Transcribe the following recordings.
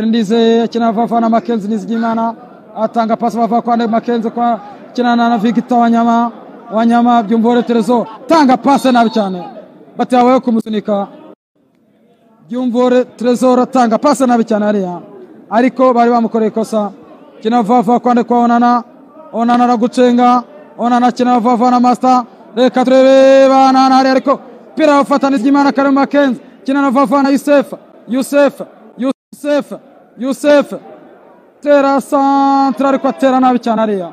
Ndize akina vava na Makenzi Nizigimana atanga pasi vava kwa Makenzi kwa kinana na Victor Wanyama Wanyama Byumvuhore Terezo tanga pasi nabi cyane batera wewe kumusunika Byumvuhore Terezo atanga pasi nabi cyane hariya ariko bari bamukoreye ikosa kina vava kwande kwa Onana Onana aragucenga Onana kina vava na Master reka turebe banana hariya ariko pira bafatana Nizigimana kare Makenzi kinana vava na Yusefa Yusefa yusefu yusefu tera santire ariko atera nabi cyane ariya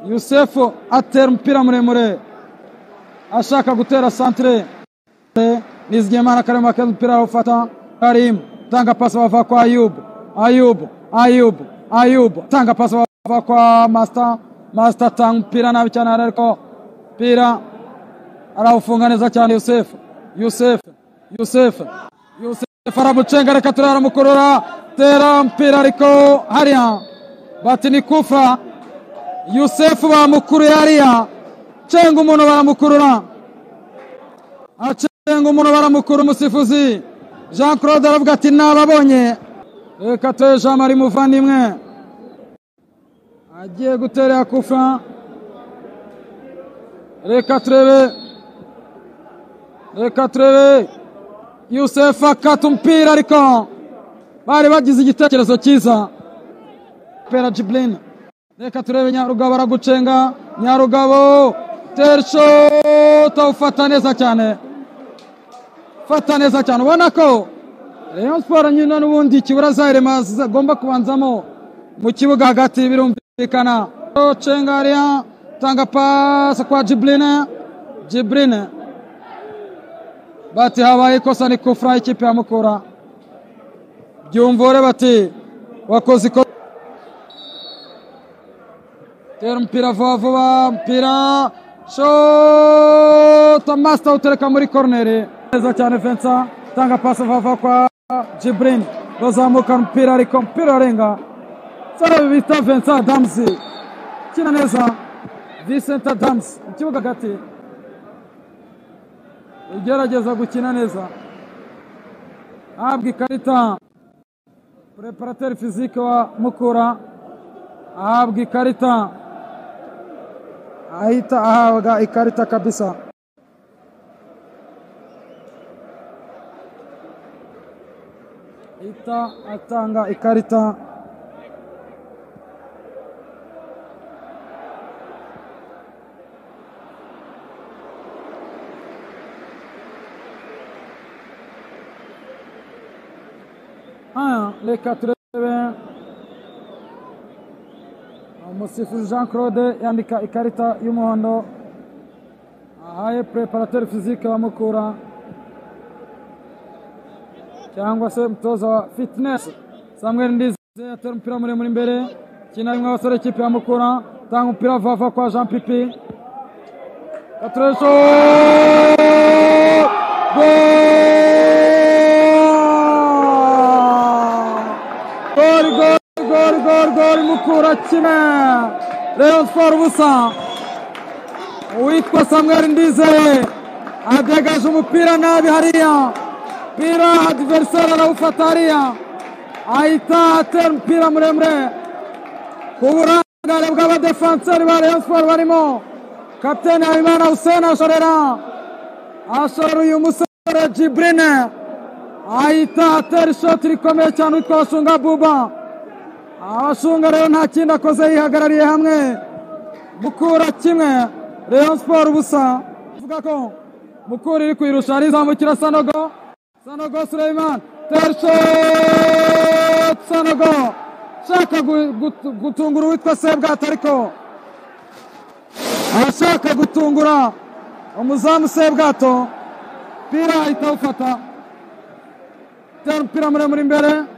yusefu atera umupira muremure ashaka gutera santire nizigimana karimo akeza umupira awufata karimu tanga pasi bava kwa ayubu ayubu ayubu ayubu tanga pasi bava kwa masita masita atanga umupira nabi cyane ariko umupira arawufunga neza cyane yusefu yusefu yusefu yusefu faramucenga reka turaramukurura tera mpira ariko hariya bati ni kufa yusefu bamukuruye hariya cenga umuntu baramukurura acenga umuntu baramukurura umusifuzi jean claude aravuga ati nababonye reka ture jean marie muvandimwe agiye guterera kufa reka turebe reka turebe yusefu akata umupira ariko bari bagize igitekerezo cyiza pera jibuline reka turebe nyarugabo aragucenga nyarugabo terisho ufata neza cyane fata neza cyane ubona ko rayon siporo nyine n'ubundi kibura za irema zigomba kubanzamo mu kibuga hagati birumvikana cenga hariya tanga pasi kwa jibuline jibuline bati habaye ikosa ni kufura y'ikipe ya mukura byumvure bati wakoze ikosa tera umupira vuba vuba umupira shota masita utereka muri koroneri neza cyane vensa tanga pasi vuba kwa jiburini bazamukana umupira ariko umupira urarenga sara bita vensa adamuzi kina neza visenta adamuzi mu kibuga hagati ugerageza gukina neza ahabwa ikarita preparateri fizike wa mukura ahabwa ikarita ahita ahabwa ikarita kabisa ahita atanga ikarita reka turebe umusifuzi jean claude yandika ikarita y'umuhondo ahaye preparateri fizike wa mukura cyangwa se umutoza wa fitinesi samuel ndize atera umupira muremure imbere kina rimwe abasore ikipe ya mukura tanga umupira vava kwa jean pipi katuresho gori mukura kina rayon siporo ubusa uwitwa samuel ndize adegaje umupira nabi hariya pira adiveriseri arawufata hariya ahita atera umupira muremure ku burangare bw'abadefanseri ba rayon siporo barimo kapitene habimana hussein ashorera ashorera uyu musore jibrine ahita atera ishoti rikomeye cyane witwa bashunga buba abashunga rero nta kindi akoze yihagarariye hamwe mukura kimwe rayon siporo ubusa avuga ko mukura iri kuyirusha arizamukira sanogo sanogo suleiman terisho sanogo ashaka gutungura uwitwa sebwata ariko arashaka gutungura umuzamu sebwato pira ahita awufata tera umupira muremure imbere